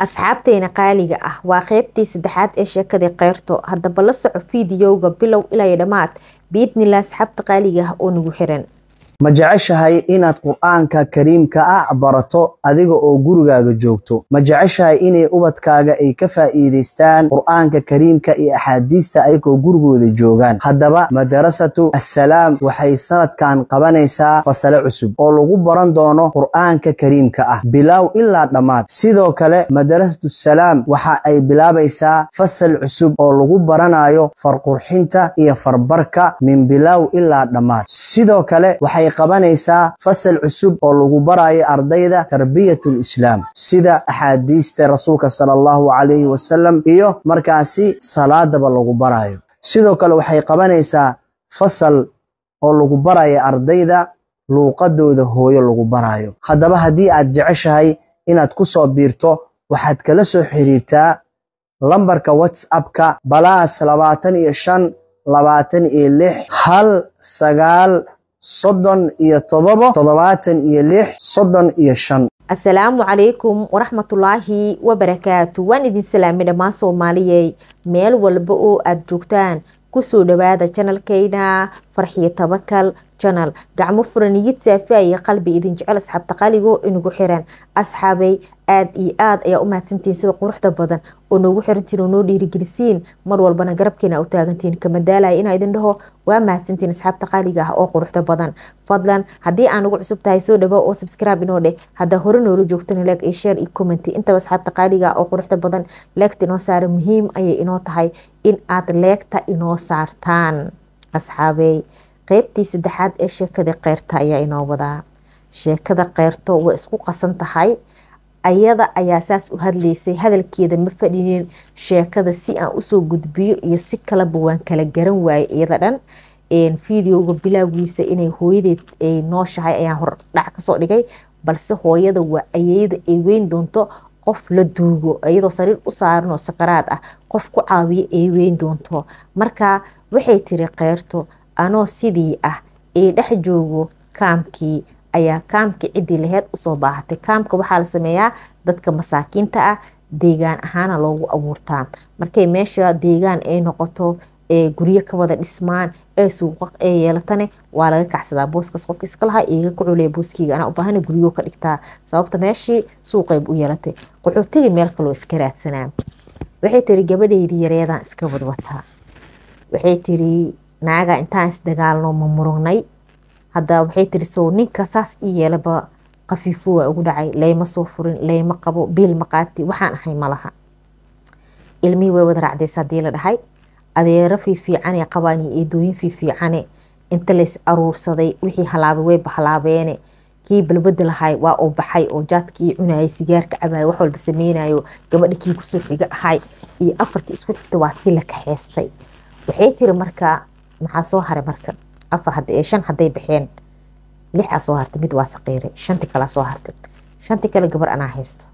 asxaabteena qaaliga ah waa qeybtii saddexaad ee sheekadii keyrto haddaba la soco fiidiyowga bilow ilaa dhammaad biidnillah asxaabta qaaliga ah oo nagu xiran ma jeceshahay inaad qur'aanka kariimka ah barato adiga oo gurigaaga joogto ma jeceshahay inay ubadkaaga ay ka faa'iidaystaan qur'aanka kariimka iyo axaadiista ayagoo gurigooda joogaan haddaba madarasatu assalaam waxay sanadkan qabanaysaa fasale cusub oo lagu baran doono qur'aanka kariimka ah bilaaw ilaa dhammaad sidoo kale madarasatu salaam waxa ay bilaabaysaa fasal cusub oo lagu baranayo farqurxinta iyo farbarka min bilaaw ilaa dhammaad sidoo kale waxay qabanaysaa fasal cusub oo lagu barayo ardayda tarbiyatul islaam sida axaadiista rasuulka sala allahu calayhi wasalam iyo markaasi salaadaba lagu barayo sidoo kale waxay qabanaysaa fasal oo lagu barayo ardayda luuqadooda hooyo lagu barayo haddaba haddii aad jeceshahay inaad ku soo biirto waxaad kala soo xiriirtaa lambarka whatsappka balaas labaatan iyo shan labaatan iyo lix hal sagaal soddon iyo todobo toddobaatan iyo lix soddon iyo shan asalaamu calaykum waraxmatullaahi wabarakaatu waan idin salaamay dhammaan soomaaliyey meel walba oo aada joogtaan kusoo dhawaada janalkeyna farxiyo tabakal janal gacmo furan iyid saafiya iyo qalbi idin jecel asxaabta qaligoo inagu xiran asxaabay aada iyo aad ayaa u mahadsantihiin sida quruxda badan oo noogu xirantiin oo noo dhiirigelisiin mar walbana garabkeena u taagantiin kamadaalaya inaa idin dhaho waa mahadsantiin asxaabta qaaliga ah oo quruxda badan fadlan haddii aan ugu cusub tahay soo dhawo oo subscribe inoo dheh haddaa hore noola joogtana leeg iyo share iyo comment intaba asxaabta qaaliga ah oo quruxda badan leegta inoo saara muhiim ayay inoo tahay in aad leegta inoo saartaan asxaabey qeybtii saddexaad ee sheekada keyrta ayaa inoo wadaa sheekada keyrto way isku qasan tahay ayada ayaa saas u hadlaysay hadalkeeda ma fadhinin sheekada si aan usoo gudbiyo iyo si kaleba waan kala garan waayay iyada dhan videoga bilaagiisa inay hooyadeed ay nooshahay ayaan hordhac kasoo dhigay balse hooyada waa ayeyda ay weyn doonto qof la duugo iyadoo sariir u saaran oo sakaraad ah qof ku caawiyo ay weyn doonto marka waxay tiri keyrto anoo sidii ah ee dhex joogo kaamkii ayaa kaamkii ciddii laheyd usoo baahatay kaamka waxaa la sameeyaa dadka masaakiinta ah deegaan ahaana loogu abuurtaa markay meesha deegaan ay noqoto ee guryo ka wada dhismaan ee suuqa ee yeelatane waa laga kacsadaa booskaas qofka iska lahaa iiga kuculey booskeyga anaa u baahana guryo ka dhigtaa sababta meeshii suuqayb u yeelatay qaxootiga meel kaloo iska raadsanaa waxay tiri gabadheydii yareedaan iska wadwataa waxay tiri naaga intaan isdagaalno ma murugnay hadda waxay tiri sow ninka saas ii yeelaba kafiifo waa ugu dhacay layma soo furin layma qabo biil ma qaati waxaan ahay malaha ilmihii way wada raacdaysa haddii la dhahay adeero fiifiicane qabaan iyo eedooyin fiifiicane inta lays aruursaday wixii halaabay way bahalaabeene kii balbada lahay waa uu baxay oo jaadkii cunayay sigaarka cabaay wax walba sameynayo gabadha kii kusoo xiga ahay iyo afartii isku xigta waa tii la kaxeystay waxay tiri marka maxaa soo haray marka afar shan hadday baxeen lixaa soo hartay mid waa saqiiray shanti kalea soo hartay shanti kale gabar anaa haysto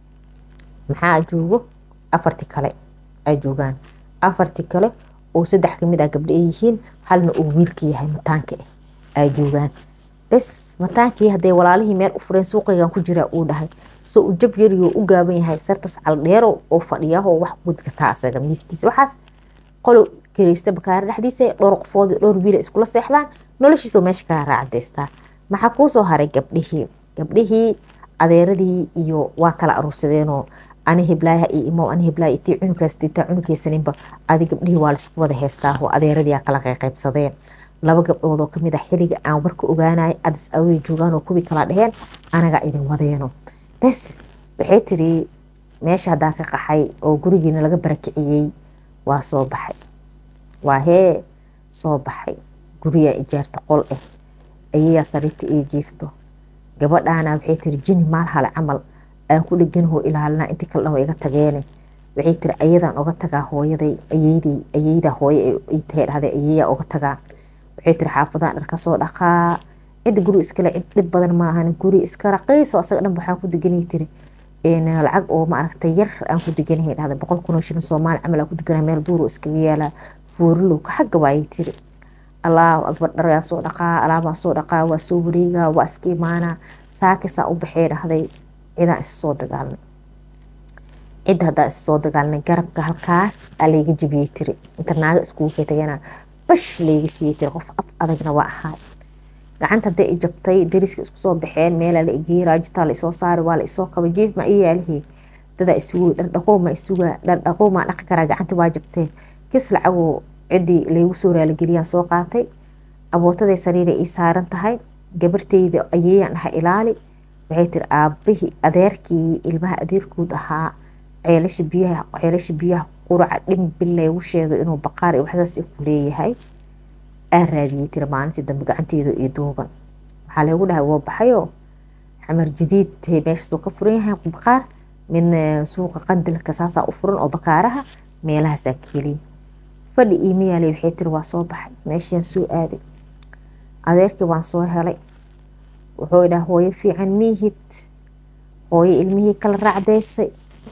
maxaa joogo afarti kale ay joogaan afarti kale oo saddex kamid ah gabdho ay yihiin halna uu wiilka yahay mataanka ah ay joogaan bes mataankii hadday walaalihii meel u fureen suuqaygan ku jiraa uu dhahay so uu jab yariyo u gaaban yahay sartas caldheero oo fadhiyaho wax gudgataa asaga miiskiisa waxaas qolo kareysta bakaare dhexdiisa dhowr qofood dhowr wiila iskula seexdaan noloshiisoo meesha kaa raacdaystaa maxaa kuu soo haray gabdhihii gabdhihii adeeradii iyo waa kala aruursadeenoo ani hiblaaha iyo imo ani hiblaaha itii cunugaas diitaa cunugeysaninba adi gabdhihii waa laisku wada heystaaho adeeradii kala qayqaybsadeen laba gabdhood oo kamid ah xiliga aan warka ogaanay adis awey joogaan oo kuwii kala dheheen anaga idin wadeeno bes waxay tiri meesha haddaa ka qaxay oo gurigiina laga barakiciyey waa soo baxay waa hee soo baxay guriyaa ijaarta qol ah ayayaa sariirta ii jiifto gabadhaana waxay tiri jini maal hale camal aan ku dheganahoo ilaalinaa intii kale dhan waa iga tageene waxay tiri ayadaan oga tagaa hooyaday ayeyday ayeyda hooye ii tahay dhahday ayeeyaa oga tagaa waxay tiri xaafadaan dhar kasoo dhaqaa cidda guri iskale cid dhib badan ma ahan guri iska raqiiso asaga dhan waxaan ku deganay tiri lacag oo maaragtay yar aan ku deganahay dhahday boqol kun oo shilin soomaali camal aan ku deganahay meel duuro iskaga yaalaa foorilow ka xagga waayay tiri allahu akbar dhargaa soo dhaqaa alaabaa soo dhaqaa waa soo wareegaa waa iska imaanaa saakisaa u baxee dhahday cidaan isa soo dagaalnay cidda haddaa issoo dagaalnay garabka halkaas aa layga jabiyey tiri inta naaga iskugu ketagana bash layga siiyey tiri qof af adagna waa ahaay gacanta hadday i jabtay dariska isku soo baxeen meelaa la egeeyey raajitaa la isoo saari waa la isoo kaba jiif ma ii yaalihii dadaa isugu dhardhaqoo ma isuga dhardhaqoo maa dhaqi karaa gacanta waa jabtee kis lacagoo ciddii laygu soo raaligeliyaan soo qaatay abootaday sariiray ii saaran tahay gabarteyda ayeeyaan dhahay ilaali waxay tiri aabahii adeerkii ilmaha adeerkood ahaa ceelasha biyaha ceelasha biyaha quraca dhimbil laygu sheegay inuu baqaar iyo waxdaas ku leeyahay aa raadiyey tiri maalintii dambe gacanteedu iyo duuban waxaa laygu dhahay waa baxayoo xamar jadiid meeshaasuu ka furan yahay baqaar midna suuqa qandilka saasaa u furan oo bakaaraha meelahaasaa keliya fadhi iimayaaley waxay tiri waa soo baxay meeshiaan soo aaday adeerkii waan soo helay wuxuu idhaha hooyo fiican miihid hooyo ilmihii kala raacdeysay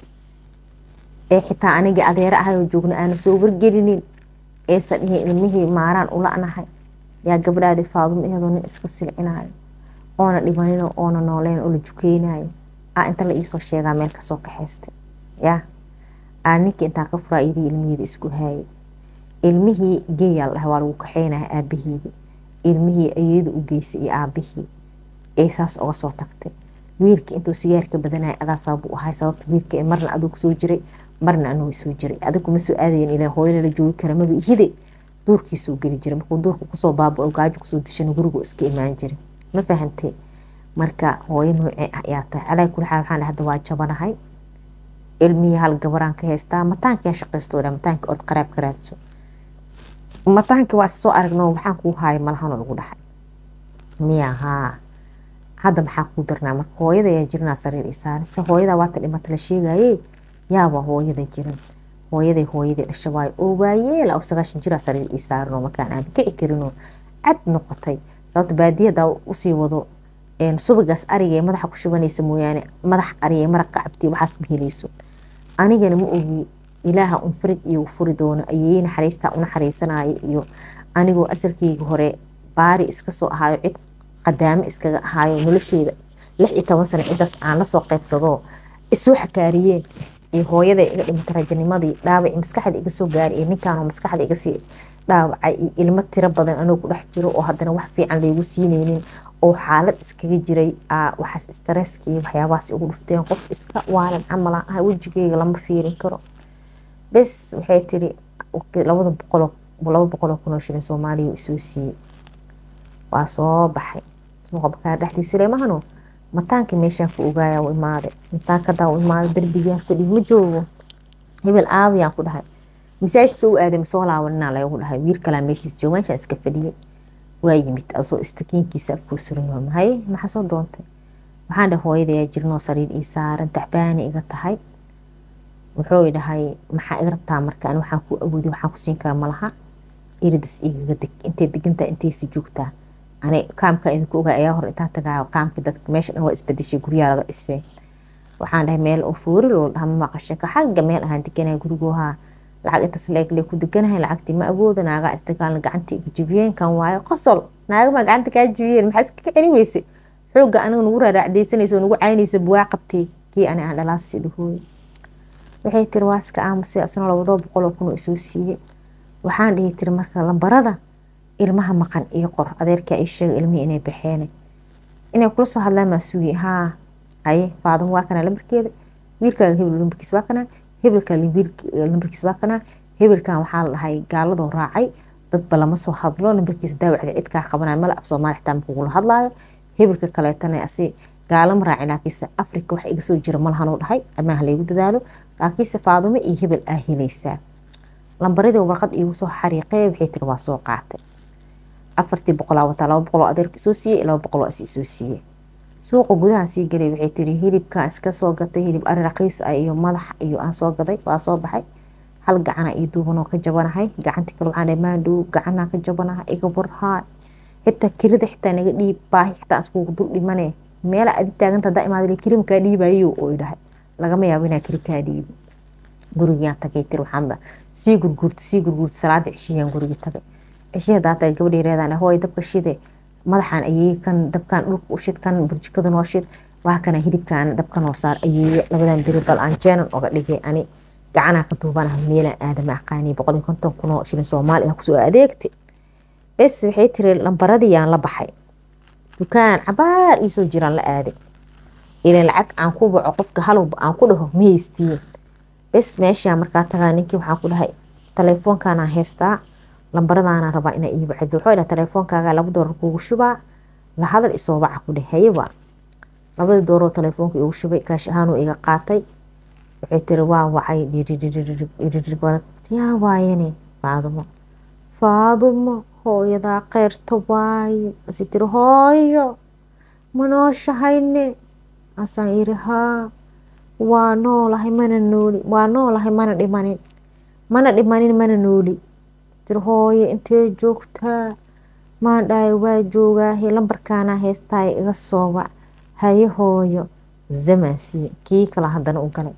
ee xitaa anigii adeere ahayoo joogna aana soo wargelinin eesan dhihin ilmihii maaraan ula-nahay yaa gabdhaadii faadumo iyadoo nin iska silcinayo oona dhimanino oona nooleen oo la jukeynayo aa inta la iisoo sheegaa meel kasoo kaxaystay yaa aa ninkii intaa ka furaa iyadii ilmihiida isku haayay ilmihii geeyaa la dhahay waa lagu kaxeynaya aabaheedii ilmihii ayada u geysay iyo aabihii ee saas oga soo tagtay wiilkii intuu sigaarka badanaya adaa sabab u ahay sababta wiilka ee marna aduu kusoo jiray marna anuu soo jiray adigu ma soo aadayan ilaa hooyo la joogi kara maba ihide duurkiisuu geli jiray markuu duurka kusoo baaba gaajo kusoo dishana gurigu iska imaan jiray ma fahantay marka hooyo noocee ah ayaa tahay calaa kuli xaal waxaan hadda waa jabanahay ilmihii hal gabaraan ka haystaa mataankiyaa shaqaysto mataanki ood qaraab ka raadso mataanki waa soo aragno waxaan kuu haaya malahanoo lagu dhaxay miya haa hadda maxaa kuu darnaa marka hooyada ayaa jirinaa sariir isaaran se hooyada waata dhimata la sheegaye yaaba hooyada jirin hooyaday hooyadii dhasha waayo oo waayeela oo sagaashan jiraa sariir ii saaran oo markaan aan kici karinoo cad noqotay sababta baadiyadaa usii wado subagaas ariga ee madaxa ku shubanaysa mooyaane madax ariga maraq ka cabti waxaas ma helayso anigana ma ogi ilaaha un farid iyo furi doono ayey naxariistaa u naxariisanaayo iyo anigoo asalkeyga hore baari iska soo ahaayo cid qadaamo iskaga ahaayo nolosheeda lix iyo toban sano cidaas aan lasoo qeybsadoo isoo xakaariyeen iyo hooyada iga dhimata rajanimadii dhaawaci maskaxda iga soo gaari iyo ninkaanoo maskaxda igasii dhaawacay iyo ilmo tiro badan anoo ku dhex jiro oo haddana wax fiican laygu siineynin oo xaalad iskaga jiray waxaas stresska iyo waxyaabahaas igu dhufteen qof iska waalan camalaan ah wejigeyga lama fiirin karo bes waxay tiri labada boqoloo laba boqoloo kunoo shilin soomaaliya isoo siiyey waa soo baxay suuqa bakaar dhexdiisa leemahano mataankii meeshaan ku ogaaya u imaaday mataankadaa u imaaday darbigaan fadhi ma joogo hebel aabiyaan ku dhahay masaajid soo aaday masoo laabaninaa lagu dhahay wiil kalaa meeshiis joogo meeshaan iska fadhiyay waa yimid asoo istakiinkiisa afkuu suran yaho mahay maxaa soo doontay waxaan dhahay hooyadayaa jirnoo sariir ii saaran taxbaani iga tahay wuxuu dhahay maxaa iga rabtaa marka ani waxaan ku awoodi waxaan ku siin kara malaha iridas igaga deg intay degantaa intaysi joogtaa ani kaamka idinku ogaa ayaa hor intaan tagaayo kaamka dadka meesha dhan waa isbedeshay guryaha laga dhisay waxaan dhahay meel oo foori loo dhaha ma maqashinka xagga meel ahaan deganaya gurigoohaa lacag intaas leegle ku deganahay lacagtii ma awooda naagaa isdagaalna gacantii iga jibiyeen kan waayo qosol naagamaa gacanta kaa jibiyeen maxaa iskaga celi weyse xoogga aniga nagu raaraacdaysanaysa oo nagu caynaysa buwaa qabtay kii ani aan dhalaasi dhahooy waxay tiri waa iska aamusay asna labadoo boqol oo kun oo isoo siiyey waxaan dhihi tiri marka lambarada ilmaha maqan iyo qor adeerkaa ii sheega ilmihii inay baxeen inay kula soo hadlaan maa sugi haa haye faadamo waa kana lambarkeeda wiilkaaga hebel lambarkiis waa kana hebelka lambarkiis waa kana hebelkan waxaa la dhahay gaaladoo raacay dadba lama soo hadlo lambarkiisa daawacda cidkaa qabanaya mala af soomaali xitaa makugula hadlaayo hebelka kaleetana asi gaalama raacin laakiinse afrika wax iga soo jira malahanuu dhahay amaah laygu dadaalo laakiinse faadumo iyo hebel aa helaysaa lambaradii warqad iigu soo xariiqee waxay tiri waa soo qaatay afartii boqolaa wataa laba boqoloo adeerka isoo siiyey laba boqoloo is isoo siiyey suuqa gudahan sii galay waxay tiri hilibkaan iska soo gatay hilib ari raqiis ah iyo madax iyo aan soo gaday waa soo baxay hal gacana iyo duubanoo ka jabanahay gacantii kale waxaan maandhow gacanaa ka jabanahay iga warhaa xitaa kirida xitaa naga dhiib baahi xitaa iskugu dul dhimane meela adi taaganta hadaa imaada kirimakaa dhiibayo oo dhahay lagama yaabo inaa kiri kaa dhiibo gurigaan tagay tiri waxaan sii gurguurta sii gurguurta salaada ceshiyaan gurigi tagay ceshiya hadaa tagay gabadhii reedaan hooy dabka shide madaxaan ayey kan dabkaan dhulka u shid kan burjikada noo shid waa kana hilibkaana dabka noo saar ayeeye labadan beri bal aan jeenan oga dhigay ani gacanaa ka duubanaha meelaan aadama aqaani boqol iyo konton kun oo shilin soomaali ah kusoo adeegtay bes waxay tiri lambaradii yaan la baxay dukaan cabaar iisoo jiraan la aaday ilan lacag aan ku baco qofka halowba aan ku dhaho ma haystiin bes meeshaa markaa tagaa ninkii waxaan ku dhahay taleefoonkaanaa heystaa lambaradaana rabaa inaa ii bacdo wuxuu dhahay taleefoonkaaga laba doolar kuugu shubaa la hadal isoo baca ku dheh hayaba labadii dooroo taleefoonka igu shubay kaash ahaanuu iga qaatay waxay tiri waa wacay yaa waayane faadumo faadumo hooyadaa keyrta waaye asi tiri hooyo ma nooshahayne asaan iri haa waa noolahay mana nooli waa noolahay mana dhimanin mana dhimanin mana nooli tiri hooyo intee joogtaa maan dhahay waa joogaahe lambarkaanaa heestaay iga soobac haye hooyo zamaansiye kii kala haddana u galay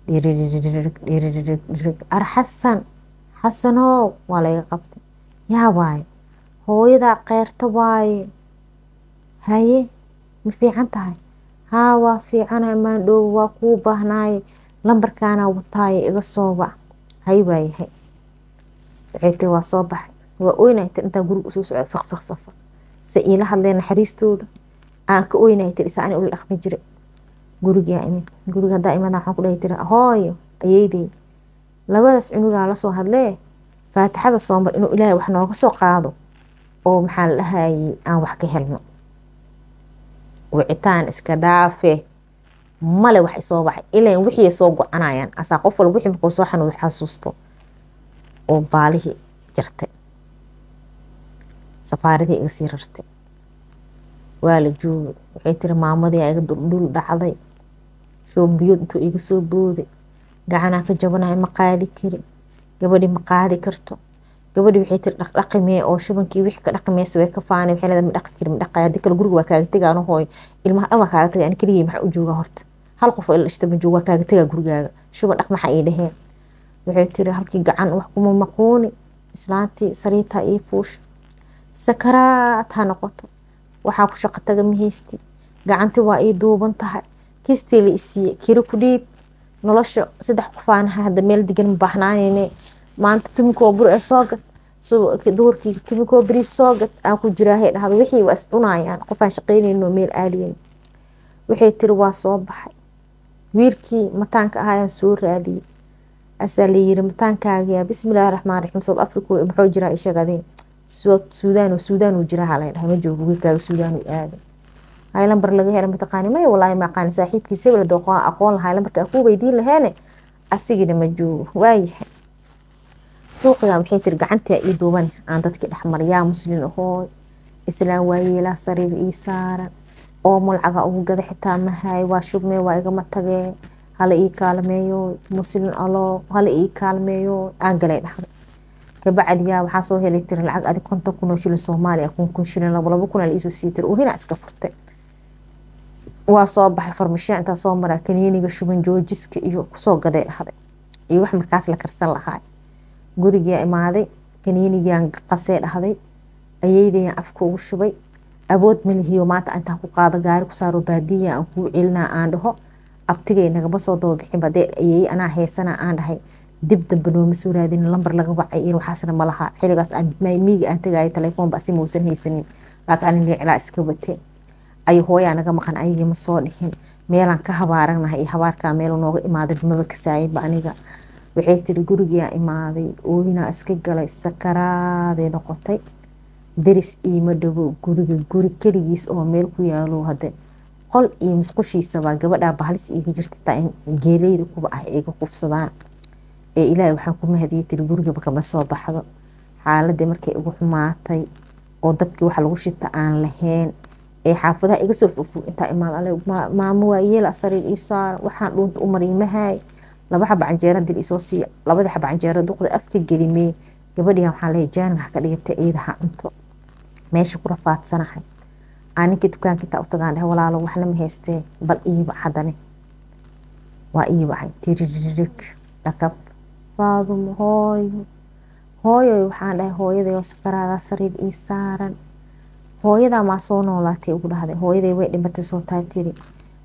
dhiridhirig ar xasan xasanow waa layga qabtay yaa waaye hooyadaa keyrta waaye haye ma fiican tahay haa waa fiicanahay maandhoow waa kuu baahnaaye lambarkaanaa wataaye iga soobac hay waayahay waxay tiri waa soo baxay waa oynay tir intaan guriga usoo socda faq faq faq faq se iila hadleen naxariistooda aan ka oynay tir isa ani ula dhaqmi jiray gurigaa imid guriga haddaa imada waxaan ku dhahay tiri hooyo ayeydey labadaas cunugaa lasoo hadlee faatixada soomar inuu ilaahay wax nooga soo qaado oo maxaa la dhahayey aan wax ka helno wicitaan iska dhaafe male wax isoo baxay ilan wixii soo go-anayaan asaa qof walba wixii markuu soo xanuudo xasuusto oo baalihii jartay safaaradii iga sii rartay waa la joogay waxay tiri maamadii iga duldhul dhacday shoombiyood intuu iga soo booday gacanaa ka jabanahay ma qaadi kari gabadhii ma qaadi karto gabadhii waxay tiri dhaqdhaqimee oo shubankii wixii ka dhaqimeysa way ka faanay waxay leedahay ma dhaqi kari ma dhaqay haddii kale guriga waa kaaga tegaa ano hooyo ilmaha dhan waa kaaga tegay ani keligii maxaa u joogaa horta hal qof oo ila dhashta ma jooga waa kaaga tegaa gurigaaga shuban dhaq maxaa ii dhaheen waxay tiri halkii gacan wax kuma maquuni islaantii sariitaa ii fuusha sakaraad ha noqoto waxaa ku shaqo taga ma haysti gacantii waa ii duuban tahay kistii la isiiye kiri ku dhiib nolosha saddex qofaanaha hadda meel degan ma baahnaanayne maanta tumikoo bur ee soo gad duhurkii tumikoo beriis soo gad aan ku jiraahay dhahdo wixii waa is cunayaan qofaan shaqaynayno meel aadayan waxay tiri waa soo baxay wiilkii mataanka ahaayaan soo raadiyey asaa la yiri mataankaagiya bismillaahi raxmaan raxiim south africa muxuu jiraa ishagadeen suudaan suudaan uu jiraa halay dhahay ma joogo wiilkaaga suudaan uu aaday hay lambar laga helay mataqaani maya walaahi ma aqaani saaxiibkiisa hebel aqoon lahay lambarka ku weydiin laheene asigina ma joogo waayahay suuqiga waxay tiri gacantii ii duuban aan dadkii dhexmar yaa muslin ahooy islaam waayeelaa sariir ii saaran oo mulcaga ugu gada xitaa mahay waa shubmee waa igama tageen hala ii kaalmeeyo muslin aloo hala ii kaalmeeyo aan galay dhahday kabacdiyaa waxaa soo helay tiri lacag adig konton kun oo shilin soomaaliya kun kun shilin labo labo kun iisoo sii tiri uhina iska furtay waa soo baxay farmashiya intaa soo maraa kaniiniga shuban joojiska iyo kusoo gaday dhahday iyo wax markaas la karsan lahaa gurigaa imaaday kaniinigaan qasee dhahday ayeydayaan afka ugu shubay abood malihiyo maanta intaan ku qaado gaari ku saaro baadiya aan kuu celinaa aan dhaho abtigay nagama soo daba bixin badee ayeeye anaa heysana aan dhahay dib dambe nooma soo raadin lambar laga wacay iyo waxaasna ma laha xiligaas miiga aan tagayo telefoonba asi mausan haysanin laakiin aniga cilaa iska watee ay hooyaa naga maqan ayagii ma soo dhihin meelaan ka habaaranahay iyo habaarkaa meel nooga imaaday maba kasaayinba aniga waxay tiri gurigaa imaaday ooyinaa iska galay sakaraaday noqotay deris iima dhawo guriga guri keligiis oo meel ku yaalo hade qol iyo musqushiisabaa gabadhaa bahalis iiga jirta taa in geeleyda kuba ah iga kufsadaan ee ilaahay waxaan ku mahadiyey tiri gurigaba kama soo baxdo xaaladii markay igu xumaatay oo dabkii waxa lagu shita aan lahayn ee xaafadaha iga soo fogfog intaa imaad maamo waa yeela sariir ii saara waxaan dhuunta u mariimahay laba xaba canjeera dil isoo siiya labada xaba canjeera duqda afka gelimee gabadhigan waxaa leeyahay jaanin ha ka dhigata eedaha cunto meesha ku rafaadsanahay aan ninkii dukaanka intaa u tagaan dhahay walaalo waxna ma haystee bal iiba haddane waa iibacay tiririg dhakab faadumo hooyo hooyoy waxaan dhahay hooyaday oo sakaraadaa sariir ii saaran hooyadaa maa soo noolaatay ugu dhahday hooyaday way dhimatay soo taa tiri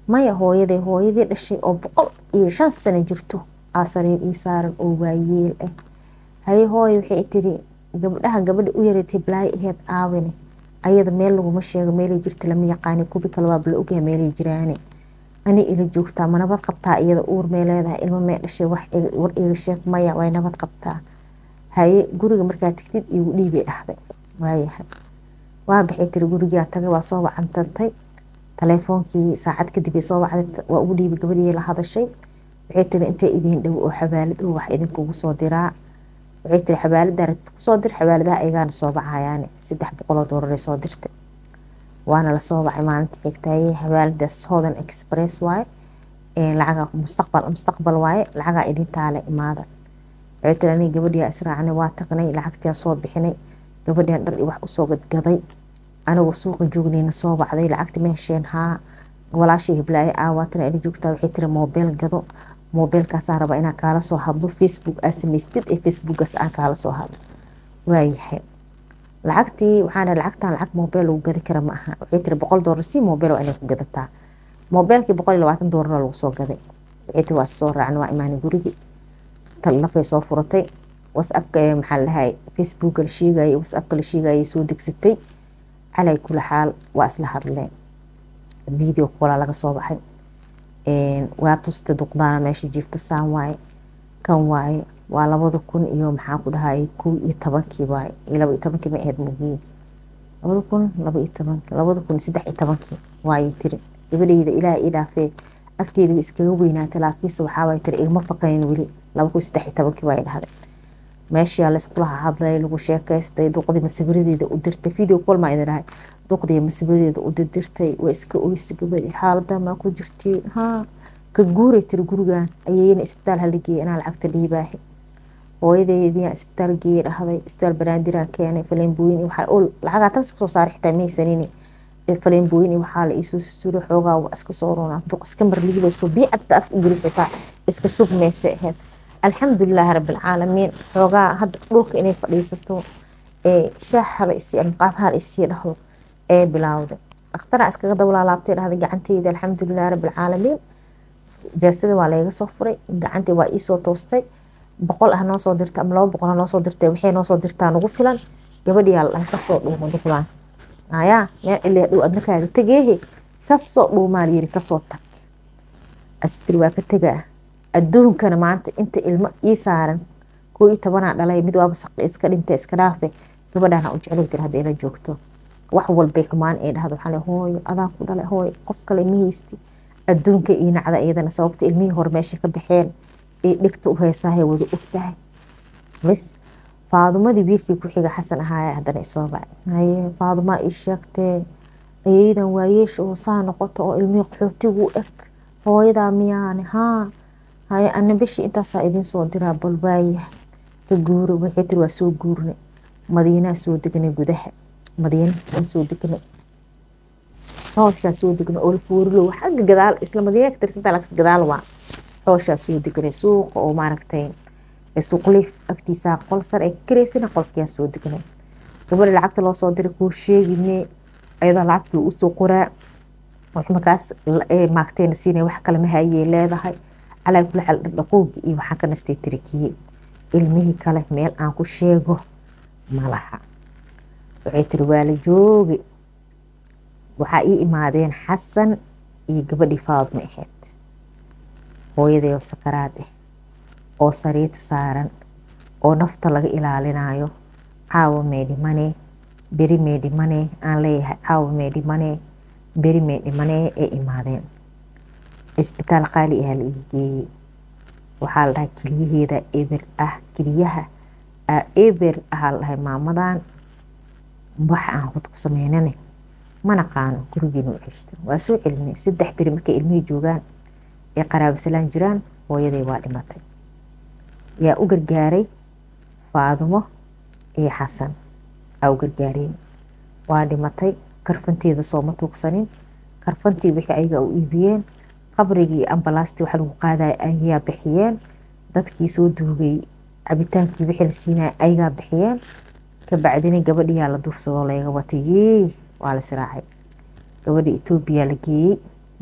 maya hooyaday hooyadii dhashay oo boqol iyo shan sano jirto aa sariir ii saaran oo waayeel ah haye hooyo waxay tiri gabdhaha gabadha u yareetay balaayo aheyd aawine ayada meel laguma sheego meelay jirta lama yaqaani kubi kale waa bala ogyaha meelay jiraane ani ila joogtaa ma nabad qabtaa iyada uur may leedahay ilmo mee dhashay wax war iga sheeg maya way nabad qabtaa haye guriga markaa tigtid igu dhiibay dhahday waayahay waa baxay tiri gurigaa tagay waa soo wacantantay taleefoonkii saacad kadib soo wacday waa ugu dhiibay gabadhii la hadashay waxay tiri intee idiin dhow oo xabaalad oo wax idinkugu soo diraa waxay tiri xabaalada rabti kusoo dir xabaaladaha ayagaana soo bacayaane saddex boqoloo doolar soo dirtay waana lasoo bacay maalintii xigtaaye xabaaladaas hodan express waaye lacaga mustaqbal mustaqbal waaye lacagaa idin taale imaada waxay tiri aniga gabadhiyaa israacnay waa tagnay lacagtiyaa soo bixinay gabadhiyan dhar wax usoo gadgaday anigoo suuqa joognayna soo bacday lacagti ma hesheen haa walaashii hiblaaye aawaatana ila joogtaa waxay tiri moobeel gado moobeelkaasaa rabaa inaan kaala soo hadlo facebook aa samaystid ee facebookaas aan kaala soo hadlo waayahay lacagtii waxaan lacagtan lacag moobeel lagu gadi kara ma aha waxay tiri boqol doolar si moobeel waa inay ku gadataa moobeelkii boqol iyo labaatan doolarna lagu soo gaday waxay tiri waa soo raacna waa imaanay gurigii lafay soo furatay whatsappka maxaa la dhahay facebooka la sheegayay whatsappka la sheegayay soo degsatay calay kula xaal waa isla hadleen video kola laga soo baxay waa tusta duqdaana meesha jiifta saan waaye kan waaye waa labada kun iyo maxaa ku dhahay kow iyo tobankii waaye iyo laba iyo tobankii ma ahayd mugiin labada kun laba iyo tobankii labada kun saddex iyo tobankii waayay tiri gabadhayda ilaah ii dhaafee agteeda iskaga weynaatay laakiinse waxaa waay tiri igama faqayn weli laba kun saddex iyo tobankii waay dhahday meeshaa layskula hadlay lagu sheekaystay duqdii masawiradeeda u dirtay video call maa idin dhahay duqdii masawiradeeda u dirdirtay waa iska oysa gabadhi xaalada maa ku jirtiin haa ka guuray tiri gurigan ayayna isbitaal hala geeyay inaa lacagta dhiibaahi hooyadeediyaa isbitaal geeyay dhahday isbitaal banaandiraan keenay faleembooyin lacagaa tags kusoo saaray xitaa maysanini faleembooyin iyo waxaa la iisoo susuray xoogaa waa iska soo runaa duq iska marligibayso biicadda af ingilis xitaa iska shubmaysa ahayd alxamdulilaahi rabbilcaalamiin xoogaa hadda dhulka inay fadhiisato ee shaah hala isii almaqaab hala isii dhahdo ee bilaawday dhakhtaraa iskaga dablaalaabtay dhahday gacanteyda alxamdulilaahi rabbilcaalamiin jaasada waa layga soo furay gacantii waa iisoo toostay boqol ah noo soo dirta ama laba boqol ah noo soo dirtay waxay noo soo dirtaa nagu filan gabadhiyaa la dhahay kasoo dhuuma duqlaan ayaa meel ciliya dhow adna kaaga tegeehe kasoo dhuumaa layiri kasoo tag astiri waa ka tegaa adduunkana maanta inta ilmo ii saaran koo iyo tobanaa dhalay mid waaba iska dhintay iska dhaafe gabadhaana u jeclay tir hadda ila joogto wax walbay xumaan ee dhahdo waxaa hooyo adaa ku dhalay hooyo qof kale ma haysti adduunka ii nacda iyadana sababta ilmihii hore meesha ka baxeen ee dhigta u heesaahay wada ogtahay bas faadumadii wiilkii ku xiga xasan ahaaya haddana isoo bacay haye faadumaa ii sheegtee ayaydan waayeesha oo saa noqoto oo ilmihii qaxootigu eg hooyadaa miyaane haa haye ana bishii intaasaa idiin soo diraa bal waayahay ka guuro waxay tiri waa soo guurnay madiinaa soo degnay gudaha madiina waa soo degnay xooshaa soo degnay oo lafuurilow xagga gadaal isla madiina ka tirsantaa laakiin gadaal waa xooshaa soo degnay suuqa oo maaragtay suuqliif agtiisa qol sar ay ka karaysana qolkiyaa soo degnay gabadha lacagta loo soo diray kuu sheegine ayadoo lacagta lagu soo qoraa wax markaas maagteena siinaya wax kale ma hayay leedahay calaa kula xal dhaqoogi iyo waxaan ka nastay tirikiye ilmihii kale meel aan ku sheego ma laha waxay tiri waa la joogi waxaa ii imaadeen xasan iyo gabadhii faadma ahayd hooyadayoo sakaraad ah oo sariirta saaran oo nafta laga ilaalinayo caawa meedhimane beri meedhimane aan leeyahay caawa meedhimane beri meedhimane ee imaadeen isbitaal qaali ahaa la ii geeyey waxaa la dhahay keliyaheeda eber ah keliyaha eber ahaa la dhahay maamadan wax aan hud ku sameynane ma naqaano gurigiina u ceshta waa soo celinay saddex beri markay ilmihii joogaan ee qaraabasalaan jiraan hooyaday waa dhimatay yaa u gargaaray faadumo iyo xasan aa u gargaareen waa dhimatay karfanteeda sooma tuugsanin karfantii wixii ayaga u iibiyeen qabrigii ambalaastii waxa lagu qaadaya ayagaa bixiyeen dadkii soo duugay cabitaankii wixii la siinaya ayagaa bixiyeen kabacdina gabadhiyaa la duufsadoo laga watay yee waa la siraacay gabadha etoobiya la geeyey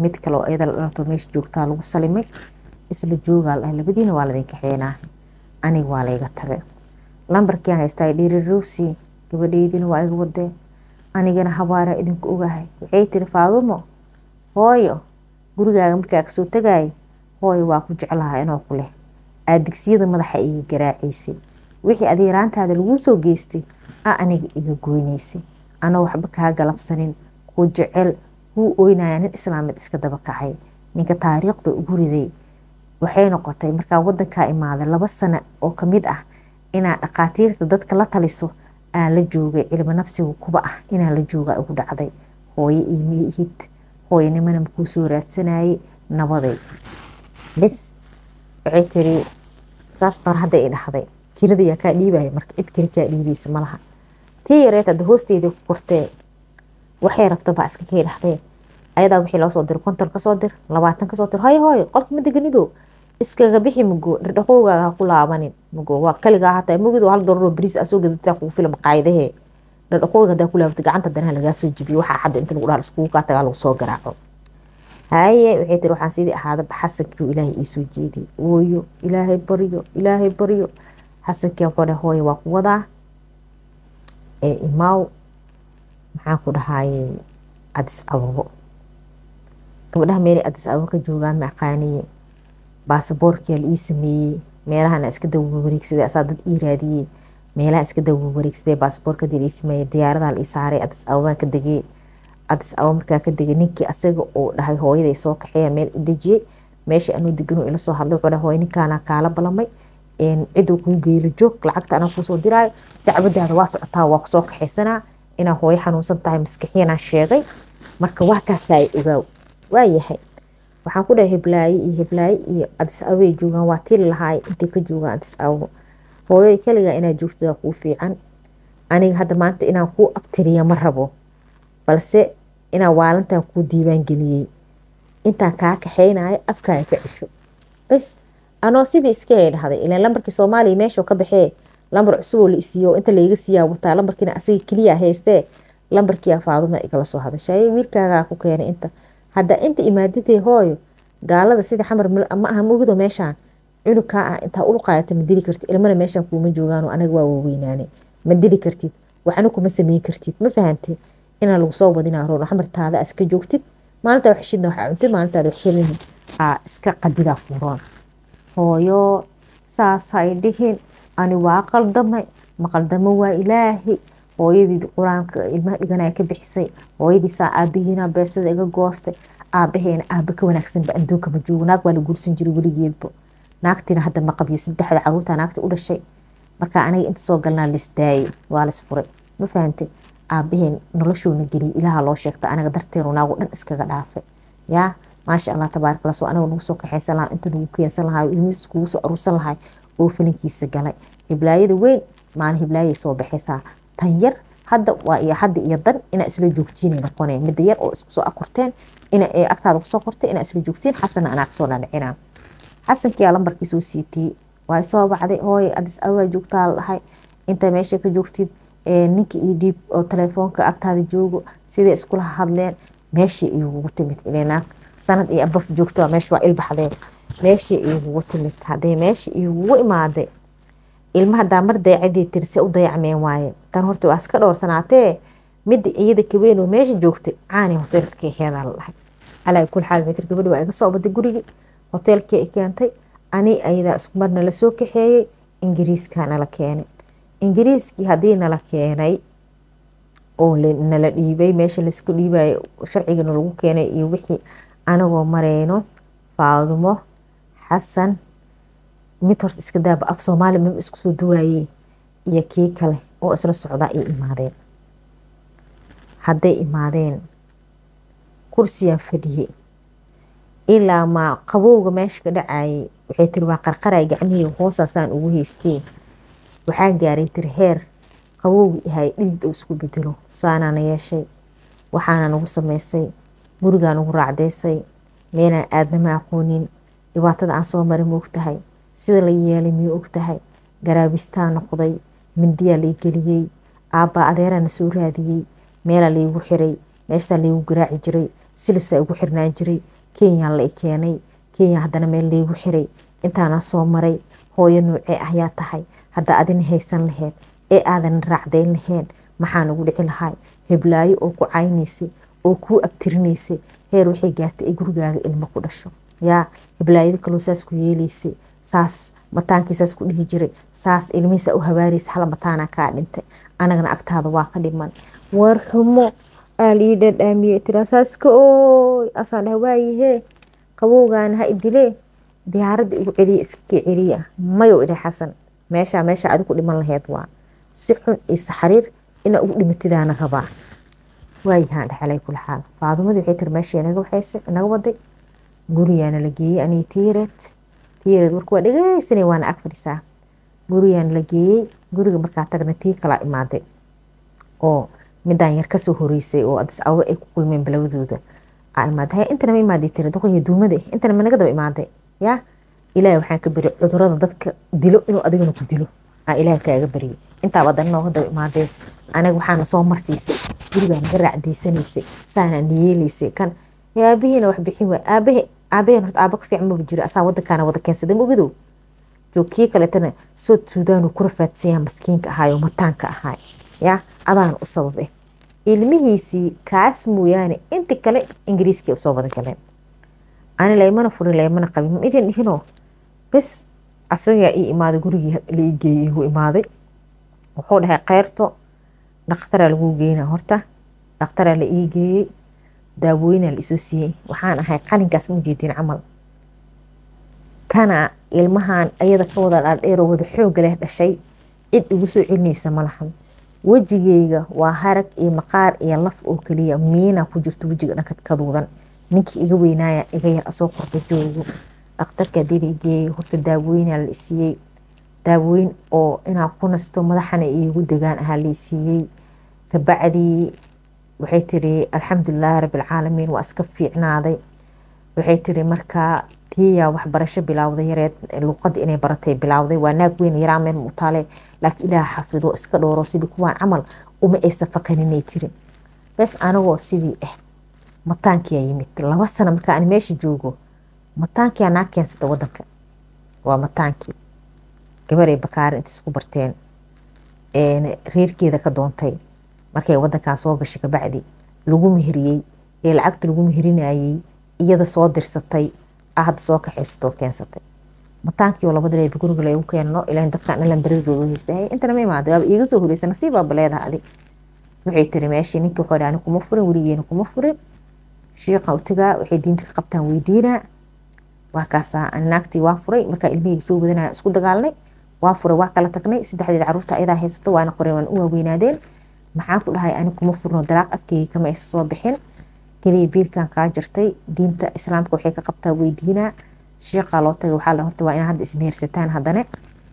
mid kale oo iyada la dhalato meesha joogtaa lagu salimay isla joogaa la dhahay labadiina waa ladin kaxeenaa aniga waa layga tagay lambarkiiaan haystaa dhirirowsi gabadheydina waa iga wadee anigana habaara idinku ogahay waxay tiri faadumo hooyo gurigaaga markaa kasoo tagaaya hooyo waa ku jeclaha inoo ku leh aad digsiyada madaxa iga garaacaysay wixii adeeraantaada laguu soo geystay a aniga iga goynaysay anoo waxba kaa galabsanin kuu jecel kuu oynaya nin islaameed iska daba kacay ninka taariikhda ugu riday waxay noqotay markaa wadankaa imaaday laba sano oo kamid ah inaad dhaqaatiirta dadka la taliso aan la joogay cilmi nafsiga kuba ah inaan la jooga ugu dhacday hooyo iimihid hooyanimana makuu soo raadsanayay nabaday bis waxay tiri saas bar hadda i dhahday kirada yaa kaa dhiibaya marka cid kale kaa dhiibaysa malaha tii yareed hadda hoosteedii ku kortee waxay rabta baa iska kay dhahdee ayadaa wixii loo soo dir konton kasoo dir labaatan kasoo dir hayo hooyo qolka madaganido iskaga bixi mugo dhardhaqowgaaga ha ku laabanin mugo waa kaligaa hataa mugido hal dolaroo bariis aa soo gadataa kugu fila maqaayadahee dhardhaqowga hadaa ku laabata gacanta danaha lagaa soo jibiyo waxaa hadda inta lagu dhaha iskugu kaa tagaa lagu soo garaaco haye waxay tiri waxaan sidii ahaadaba xasankii ilaahay iisoo jeediyay ooyo ilaahay baryo ilaahay baryo xasankii wuxuu dhahay hooyo waa ku wadaa ee imaaw maxaan ku dhahaye adis ababo gabadhaha meelay adis ababo ka joogaan maaqaaniye baasaboorkia la ii sameeyey meelahana iska dawa wareegsaday asaa dad ii raadiyey meelaha iska dawa wareegsaday baasaboorka dii la ii sameeyey diyaaradaha la ii saaray adis ababaan ka degey adis ababa markaa ka degay ninkii asaga uu dhahay hooyaday soo kaxeeya meel i dejiyey meesha anuu degano ila soo hadlay wuxuu dhahay hooyo ninkaana kaala balamay ciduu kuu geela joog lacagta anaa kuusoo diraayo dacwadaada waa socotaa waa kusoo kaxaysanaa inaa hooyo xanuunsan tahay maskixiyanaa sheegay marka waa kaasaa ogaaw waa yahay waxaan ku dhahay heblaaye iyo heblaaye iyo adis ababay joogaan waa tili lahaay intay ka joogaan adis ababo hooyoy kaligaa inaad joogtada kuu fiican aniga hadda maanta inaan kuu abtiriya ma rabo balse inaan waalantan kuu diiwaan geliyey intaan kaa kaxaynayo afkaaga ka cisho bas anoo sidii iska hay dhahday ilaan lambarkii soomaaliya meeshuu ka baxee lambar cusuboo la isiiyo inta layga siiyaa wataa lambarkiina asaga keliya haystee lambarkii faaduma igala soo hadashay wiilkaagaa ku keenay inta hadda inta imaadadee hooyo gaalada sida xamar ma aha mugido meeshaan cunugkaa ah intaa ulu qaadata ma dili kartid ilmana meeshaan kuuma joogaan anaga waa waaweynaane ma dili kartid waxna kuma sameyn kartid ma fahamtid inaan lagu soo wadinaa roon xamartaada iska joogtid maalintaa wax shidna waxaa cuntid maalintaada wax helin aa iska qadidaa furoon hooyo saasay dhihin ani waa qaldamay ma qaldamo waa ilaahi hooyadii qur-aanka ilmaha dhiganaya ka bixisay hooyadiisaa aabihiina beesada iga goostay aabaheena aaba ka wanaagsanba adduunka ma joogo naag waa la guursan jiray weligeedba naagtiina hadda ma qabyo saddexda caruurta naagta u dhashay marka aniga inta soo galnaa lisdaayo waa lis furay ma fahantay aabaheen noloshoona geliyay ilaaha loo sheegta anaga darteenu naagu dhan iskaga dhaafay yaa maasha allah tabaarak allah soo anaga nagu soo kaxaysan lahaa inta nagu keensan lahaa ilmihiis iskugu soo aruursan lahay oo filinkiisa galay hiblaayada weyn maalin hiblaayay soo baxaysaa tan yar hadda waa iyo hadda iyo dan inaa isla joogtiinay noqoneen midda yar oo isku soo akorteen ina agtaada kusoo kortay inaa isla joogtiin xasanna anaa kasoo dhancinaa xasankiyaa lambarkii soo siitiyey waa soo bacday hooy adis ababaa joogtaa la dhahay inta meesha ka joogtid ninka io dhiib oo telefoonka agtaada joogo siday iskula hadleen meeshii igugu timid ilnaag sanad iyo abaf joogta meesha waa ilbaxdeen meeshii igugu timid hadee meesha igugu imaaday ilma hadaa mar dayacadii tirse u dayacmeen waaye tan horta waa iska dhowrsanaatee midda iyada kaweynoo meesha joogtay caani hoteelka keekeedaa la dhahay calaa kul xaal mitir gabadhi waa iga soo baday gurigii hoteelkii ay keentay ani ayadaa isku mar nala soo kaxeeyey ingiriiskaa nala keenay ingiriiskii haddii nala keenay oo nala dhiibay meesha laisku dhiibayo sharcigana lagu keenay iyo wixii anagoo mareyno faadumo xasan mid horta iska daaba af soomaali maba isku soo dawaayey iyo kii kale oo isla socdaa ay imaadeen hadday imaadeen kursiyaan fadhiyey ilaa maa qabowga meesha ka dhacayay waxay tiri waa qarqaray gacmihii hoosaasaan ugu haysteen waxaa gaaray tiri heer qabowgi ahay dhidid oo isku bedelo saanaana yeeshay waxaana nagu samaysay gurigaa nagu raacdeysay meelaan aadnama aqoonin dhibaatada aan soo maray ma ogtahay sida la yeelay miyuu ogtahay garaabistaa noqday mindiyaa lay geliyey aabbaa adeeraana soo raadiyey meelaa laygu xiray meeshaa laygu garaaci jiray silisaa igu xirnaan jiray kenyaan la i keenay kenya haddana meel laygu xiray intaana soo maray hooyo nuucee ah yaa tahay hadda adina haysan laheyd ee aadan raacdayn lahayn maxaa nagu dhici lahay heblaayo oo ku caynaysay oo kuu abtirinaysay heer waxay gaartay ay gurigaaga ilmo ku dhasho yaa heblaayada kaloo saas ku yeelaysay saas mataankii saas ku dhihi jiray saas ilmihiisa u habaaraysa hal mataana kaa dhintay anagana agtaada waa ka dhiman war xumo aa lii dhadhaamiyey tiraa saaska ooy asaan dhaha waayihee qabowgaana ha idilee diyaaradda igu celiya iska kii celiya mayow idhi xasan meeshaa meesha adi ku dhiman laheyd waa si xun iyo saxariir inaa ugu dhimatidaana rabaa waayahaan dhexalay kula xaal faadumadii waxay tiri meesha inaga waxayse inaga waday gurigaana la geeyey aniga tiireed tiireed warka waa dhegeysanay waana ag fadhisaa gurigaana la geeyey guriga markaa tagna tii kalaa imaaday oo midaan yar kasoo horeysay oo adis awe ay ku kulmeen balabadooda aa imaaday haya intana ma imaaday tiri doqoya duumada intana ma naga daba imaaday yaa ilaahay waxaan ka bari cudurada dadka dilo inuu adigana ku dilo aa ilaahay kaaga bariyay intaaba haddana nooga daba imaadeen anaga waxaana soo marsiisay gurigaa naga raacdaysanaysay saanaa niyeelaysay kan aabihiina wax bixin waay aabahe aabaheen horta aaba ka fiican maba jiro asaa wadankaana wada keensaday mogidow joog kii kaleetana sood suudaan uu ku rafaadsanyaa maskiinka ahaayo mataanka ahaay yaa adaana u sababe ilmihiisii kaas mooyaane inti kale ingiriiskii usoo wada galeen ani laymana furin laymana qabin ma idin dhihinoo bes asagaa ii imaaday gurigii la ii geeyey igu imaaday wuxuu dhahay keyrto dhakhtaraa laguu geynaa horta dhakhtaraa la ii geeyey daawooyinaa la isoo siiyey waxaan ahay qalinkaas ma jeedin camal kana ilmahan ayada ka wada dhaadheeroo wada xooga leh dhashay cid igu soo celinaysa ma lahan wejigeyga waa harag iyo maqaar iyo laf oo keliya miina ku jirto wejiga dhanka kaduudan ninkii iga weynaaya iga yar asoo qorta joogo dhakhtarka hadii la geeyey horta daawooyinaa la isiiyey daawooyin oo inaa ku nasto madaxana iigu degaan ahaa la isiiyey kabacdii waxay tiri alxamdulilaahi rabbilcaalamiin waa iska fiicnaaday waxay tiri markaa tiyaa waxbarasho bilowday yareed luuqada inay baratay bilowday waa naag weyn yaraa meel mutaale laakiin ilaah xafido iska dhooro sidii kuwaan camal uma aysa fakaninay tiri bes anagoo sidii ah mataankiyaa yimid laba sano markaa aan meesha joogo mataankiyaa naa keensata wadanka waa mataankii gabaray bakaare inta isku barteen reerkeeda ka doontay markay wadankan soo gashay kabacdi lagu meheriyey ee lacagta lagu meherinayey iyada soo dirsatay hadda soo kaxaysatoo keensatay mataankii oo labada leeba guriga lagu keenno ilaa dadkan dhalan beradooda haystay intana ma imaaday waaba iiga soo horeysa nasiibaaba leedaha adi waxay tiri meeshii ninkii wuxuu dhaani kuma furin weligeena kuma furin shiiqa utigaa waxay diinta ka qabtaan weydiinaa waa kaasaa ani naagtii waa furay markaa ilmihayga soo wadanaya isku dagaalnay waa furay waa kala tagnay saddexdeeda caruurta ayadaa haysato waana qoreen waan u waaweynaadeen maxaan ku dhahay ani kuma furno dalaaq afkeyga kama aysa soo bixin keliya biilkan kaa jirtay diinta islaamka waxay ka qabtaa weydiinaa shiiqaa loo tagay waxaa la horta waa inaa hadda ismehersataan haddana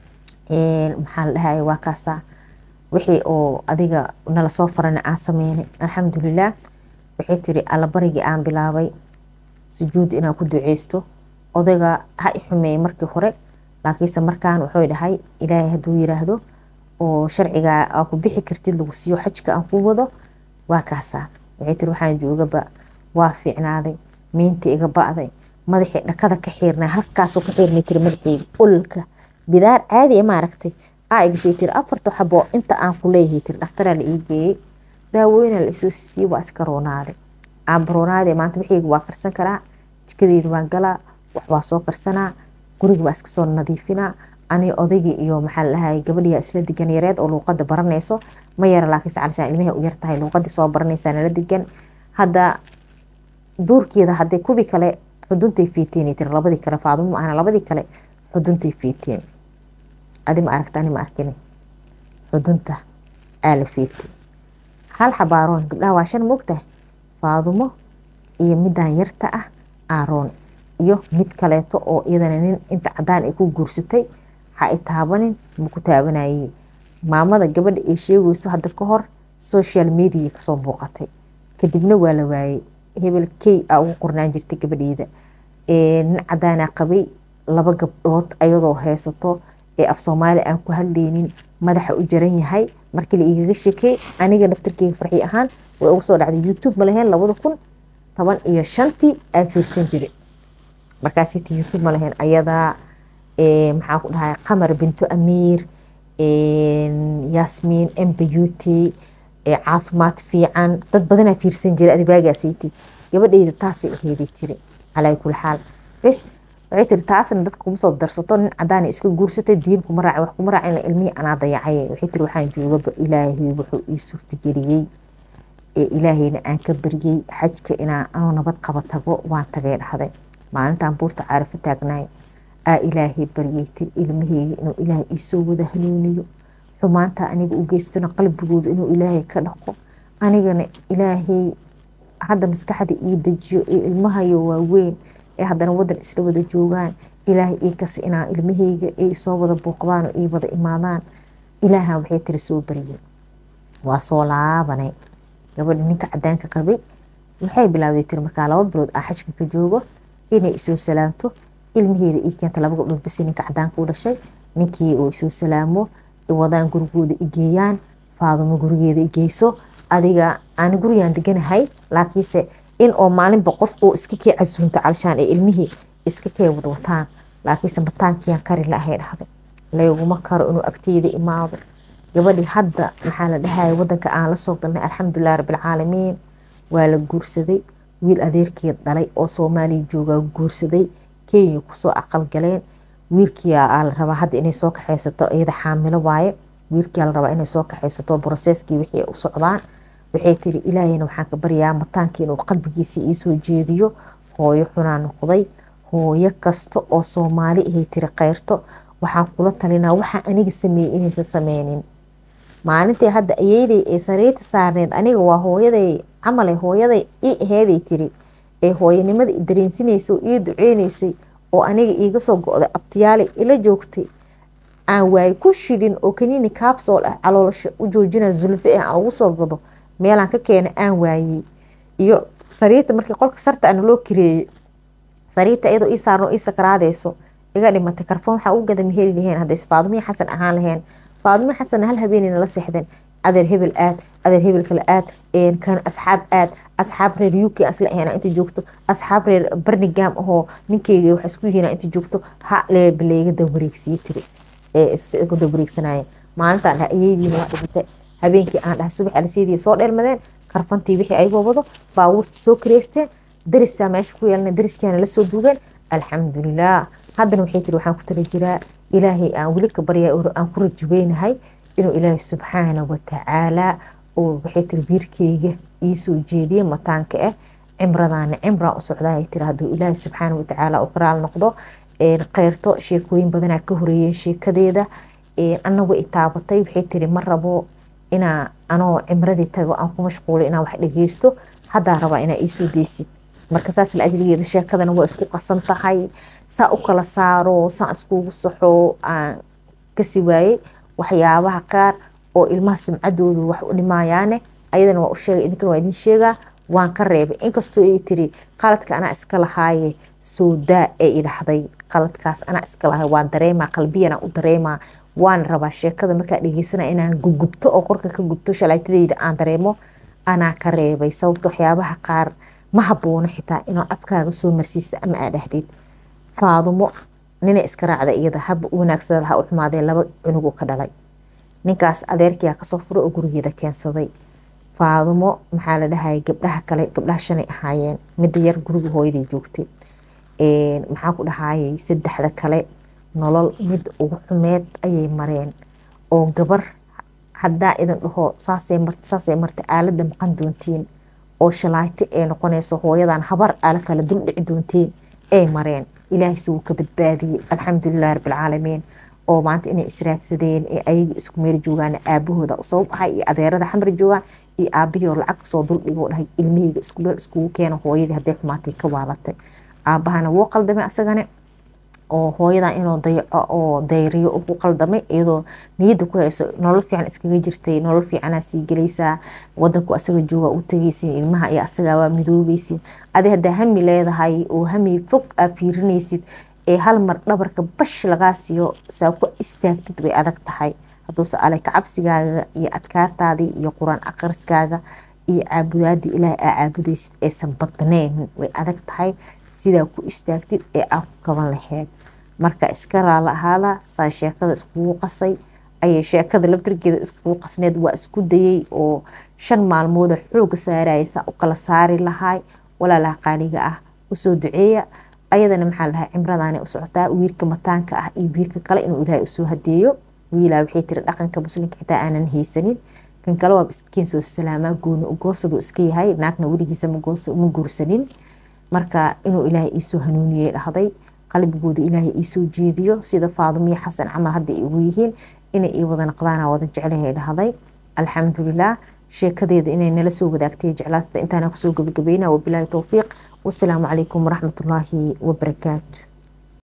maxaa la dhahay waa kaasaa wixii oo adiga nala soo farana aan sameynay alxamdulilah waxay tiri allabarigii aan bilaabay sujuud inaan ku duceysto odayga ha i xumeeyey markii hore laakiinse markaan wuxuu dhahay ilaahay hadduu yiraahdo oo sharcigaa aa ku bixi kartid lagu siiyo xajka aan ku wado waa kaasaa waxay tiri waxaan joogaba waa fiicnaaday miinta iga ba'day madaxii dhakada ka xiirnaa halkaasoo ka xiirnay tiri madaxeyga ololka bidaar caadi ma aragtay aa igashay tiri afarta xabo inta aan ku leeyahay tiri dhakhtaraa la ii geeyey daawooyina la isoo siiyey waa iska roonaaday aaba roonaadee maanta wixiyga waa karsan karaa jikadeeda waan galaa wax waa soo karsanaa guriga waa iska soo nadiifinaa ani odaygii iyo maxaa la dhahay gabadhiyaa isla degan yareed oo luuqada baranayso ma yara laakiinse calishaan ilmahay u yartahay luuqadii soo baranaysaa nala degan hadda duurkeeda hadday kubi kale xuduntay fiiteen tiri labadii kale faadumo maahna labadii kale xuduntay fiiteen adi ma aragta ani ma arkini xudunta aa la fiitay hal xabaaroon gabdhaha waa shan moogtahay faadumo iyo midaan yarta ah aaroon iyo mid kaleeto oo iyadana nin inta cadaan ay ku guursatay ha i taabanin maku taabanayey maamada gabadha ay sheegayso hadda ka hor social media kasoo muuqatay kadibna waa la waayey hebel key aa ugu qornaan jirtay gabadheeda nin cadaanaa qabay laba gabdhood ayadoo haysato ee af soomaali aan ku hadlaynin madaxa u jaran yahay markii la igaga shekey aniga naftarkeyga farxi ahaan way ugu soo dhacday youtube ma lahayn labada kun toban iyo shantii aan fiirsan jiray markaasiti youtube ma lahayn ayadaa maxaa ku dhahay qamar binto amiir yasmiin mbayuti caafimaad fiican dad badanaa fiirsan jiray adibaagaasiti gabadheyda taasay aheeday tiri calaa kuli xaal bes waxay tiri taasna dadka kuma soo darsato nin cadaana iska guursatay diin kuma raaci wax kuma raacin ilmihii anaa dayacay waxay tiri waxaan joogaba ilaahay wuxuu ii suurtageliyey ee ilaahayna aan ka baryey xajka inaa anoo nabad qaba tago waan tagay dhahday maalintaan buurta caarifo taagnaay aa ilaahay baryey tiri ilmaheyga inuu ilaahay iisoo wada hanuuniyo xumaanta aniga u geystona qalbigooda inuu ilaahay ka dhaqo anigana ilaahay hadda maskaxda ii dejiyo ee ilmahayo waaweyn ee haddana wadan isla wada joogaan ilaahay ii kasi inaa ilmaheyga ay soo wada booqdaan oo ii wada imaadaan ilaaha waxay tiri soo baryey waa soo laabanay gabadha ninka cadaanka qabay waxay bilaawday tiri markaa laba bilood aa xajka ka joogo inay isoo salaamto ilmaheeda ii keenta laba gabdhood basi ninka cadaanka u dhashay ninkii uu isoo salaamo wadaan gurigooda igeeyaan faadumo gurigeeda igeyso adiga aan gurigaan deganahay laakiinse in oo maalinba qof uu iska kee casuunto calshaan ee ilmihii iska kee wadwataan laakiinse mataankiyaan kari laahay dhahday layguma karo inuu agteyda imaado gabadhii hadda maxaa la dhahaya wadanka aan lasoo galnay alxamdulilah rabbilcaalamiin waa la guursaday wiil adeerkeed dhalay oo soomaaliya joogaa guursaday kenya kusoo aqal galeen wiilkiia la rabaa hadda inay soo kaxaysato iyada xaamilo waaye wiilkia la rabaa inay soo kaxaysato broseskii wixii u socdaan waxay tiri ilaahayna waxaan ka baryaa mataankii inuu qalbigiisa iisoo jeediyo hooyo xunaa noqday hooyo kasta oo soomaali ahay tiri keyrto waxaan kula talinaa waxaa aniga sameeyey inaysan sameynin maalintii hadda ayeydey ee sariirta saarneed aniga waa hooyaday camale hooyaday i aheeday tiri ee hooyanimada i dareensinaysa oo ii duceynaysay oo aniga iiga soo go-day abtiyaale ila joogtay aan waaye ku shidin oo kaniini kaabsool ah caloolasha u joojina zulfe ah aan ugu soo gado meelaan ka keena aan waayey iyo sariirta markii qolka sarta ana loo kireeyey sariirta iyadoo ii saarno ii sakaraadeyso iga dhimatay karfoon waxaa u gada maheri laheen hadday faadumii xasan ahaan laheen faadumii xasan hal habeenayna la seexdeen adeer hebel aad adeer hebel kale aad kan asxaab aad asxaab reer uk asla ahena inta joogto asxaab reer barnigam ahoo ninkeyga wax isku yihiina inta joogto ha leebaleega dawareegsiye tiri dawareegsanaaye maalintaan dhaha ayeydiina waa dhimatay habeenkii aan dhahay subax alisiidii soo dheelmadeen karfantii wixii ayagoo wado baabuurta soo kareysteen darisaa meesha ku yeelna dariskiana lasoo duugeen alxamdulilah haddana waxay tiri waxaan ku tala jiraa ilaahay aan weli ka baryaa aan ku rajabeynahay inuu ilaahay subxaana watacaala oo waxay tiri biirkeyga iisoo jeediye mataanka ah cimradaana cimraa u socdaa tiri hadduu ilaahay subxaana watacaala u karaal noqdo keyrto sheekooyin badanaa ka horeeyeen sheekadeeda anagu i taabatay waxay tiri ma rabo inaa anoo cimradii tago aan ku mashquulay inaan wax dhageysto haddaa rabaa inaa iisoo deysid marka saas la ajligeeda sheekadana waa isku qasan tahay saa u kala saaro saa iskugu saxo aan kasi waayey waxyaabaha qaar oo ilmaha sumcadoodu wax u dhimayaane ayadana waa u sheegay idinkana waa idin sheegaa waan ka reebay inkastoo ay tiri qaladka anaa iska lahaaye soodaa ee i dhahday qaladkaas anaa iska lahay waan dareemaa qalbiyana u dareemaa waan rabaa sheekada markaa dhegeysana inaan gugubto oo korka ka gubto shalaatadeyda aan dareemo anaa ka reebay sababta waxyaabaha qaar ma haboono xitaa inaa afkaaga soo marsiisa ama aa dhahdid faadumo nina iska raacda iyada haba wanaagsada ha u xumaadee laba cunugu ka dhalay ninkaas adeerkiyaa kasoo fura oo gurigeeda keensaday faadumo maxaa la dhahaya gabdhaha kale gabdhaha shanay ahaayeen midda yar guriga hooyaday joogtay maxaa ku dhahayay saddexda kale nolol mid ugu xumeed ayay mareen oo gabar haddaa idin dhaho saasay marta saasay marta aalada maqan doontiin oo shalaayto ee noqonayso hooyadan habar aala kala dul dhici doontiin ay mareen ilaahayse wuu ka badbaadiyey alxamdulilah rabbilcaalamiin oo maanta inay israadsadeen ee ayagu isku meel joogaan aabahooda sabab ahay iyo adeerada xamri joogaan iyo aabahii oo lacag soo duldhigoo dhahay ilmiheyga isku meel iskugu keena hooyadii hadday xumaatay ka waalatay aabahana wuu qaldamay asagane oo hooyadan inuu dayaco oo dayriyo ugu qaldamay iyadoo niyadda ku hayso nolol fiican iskaga jirtay nolol fiicanaa sii gelaysaa wadanku asaga jooga u tegaysin ilmaha iyo asagaa waa midoobeysin adi haddaa hami leedahay oo hami fog aa fiirinaysid ee hal mar dhabarka bash lagaa siiyo saa ku istaagtid bay adag tahay hadduuse ale kacabsigaaga iyo adkaartaadii iyo qur-aan akhriskaaga iyo caabudaadii ilaahay aa caabudaysid aysan badnayn way adag tahay sidaa ku istaagtid ee aa ku kaban laheyd marka iska raala ahaada saa sheekada iskugu qasay ayay sheekada labtirgeeda iskugu qasneed waa isku dayay oo shan maalmooda xooga saaraya saa u kala saari lahay walaalaha qaaliga ah usoo duceeya ayadana maxaa lahaa cimradaana u socotaa wiilka mataanka ah iyo wiilka kale inuu ilaahay usoo hadeeyo wiilaa waxay tiri dhaqanka muslimka xitaa aanan haysanin kan kale waa iskiin soo salaamaa gooni ugoosadu iska yahay naagna weligiisa ma guursanin marka inuu ilaahay iisoo hanuuniyey dhahday qalbigooda ilaahay iisoo jeediyo sida faadumiyo xasan camal hadda ay ugu yihiin inay ii wada naqdaana wada jeclahay dhahday alxamdulilah sheekadeeda inay nala soo wadaagtay jeclaasta intaana kusoo gabagabayna wabilaahi towfiiq wasalaamu calaykum waraxmatullaahi wabarakaatu